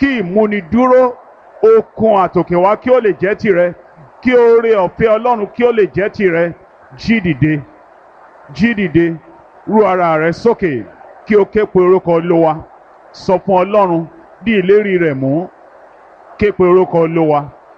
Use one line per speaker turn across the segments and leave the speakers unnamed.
kí ìmúnidúró okun àtòkèwá kí ó lè jẹ́ tìrẹ kí oore ọ̀fẹ́ ọlọ́run kí ó lè jẹ́ tìrẹ jí dìde jí dìde rú ara rẹ sókè kí o ké pe orúkọ olówa sọ fún ọlọ́run bí ìlérí rẹ̀ mú ké pe orúkọ olówa.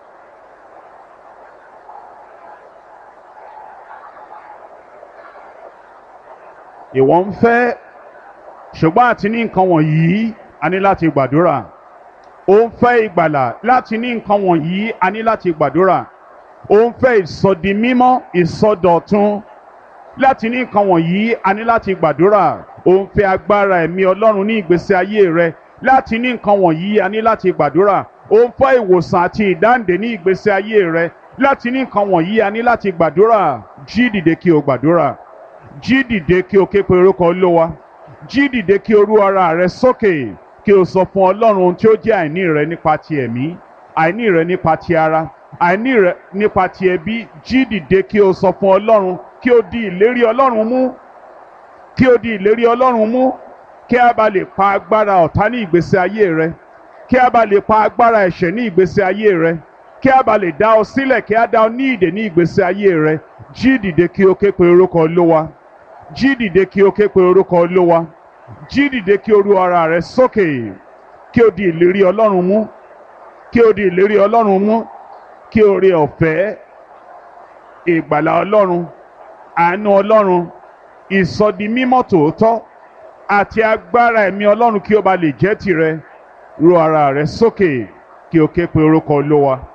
ìwọ ń fẹ́ ṣùgbọ́n àti ní nǹkan wọ̀nyí a ní láti gbàdúrà ó ń fẹ́ ìgbàlà láti ní nǹkan wọ̀nyí a ní láti gbàdúrà ó ń fẹ́ ìsọdi mímọ́ ìsọdọ̀tun láti ní nǹkan wọ̀nyí a ní láti gbàdúrà ó ń fẹ́ agbára ẹ̀mí ọlọ́run ní ìgbésí ayé rẹ láti ní nǹkan wọ̀nyí a ní láti gbàdúrà ó ń fẹ́ ìwòsàn àti ìdáǹdè ní ìgbésí ayé rẹ láti ní nǹkan wọ̀nyí a ní láti gbàdúrà jí dìde kí o gbàdúrà jí dìde kí o ké pe orúkọ olówa jí dìde kí o rú ara rẹ sókè kí o sọ fún ọlọ́run ohun tí ó jẹ́ àìní rẹ nípa ti ẹ̀mí àìní rẹ nípa ti ara àìní rẹ nípa ti ẹbí jí dìde kí o sọ fún ọlọ́run kí o di ìlérí ọlọ́run mú kí o di ìlérí ọlọ́run mú kí a bá lè pa agbára ọ̀tá ní ìgbésí ayé rẹ kí a bá lè pa agbára ẹ̀ṣẹ̀ ní ìgbésí ayé rẹ kí a bá lè dá ọ sílẹ̀ kí a dá ọ ní ìdè ní ìgbésí ayé rẹ jí dìde kí o ké pe orúkọ olówa jí dìde kí o ké pe orúkọ olówa jí dìde kí o ru ara rẹ sókè kí o di ìlérí ọlọ́run mú kí o di ìlérí ọlọ́run mú kí o rí ọ̀fẹ́ ìgbàlà ọlọ́run àánú ọlọ́run ìsọdi mímọ́ tòótọ́ àti agbára ẹ̀mí ọlọ́run kí o bá lè jẹ́ tìrẹ ru ara rẹ sókè kí o ké pe orúkọ olówa.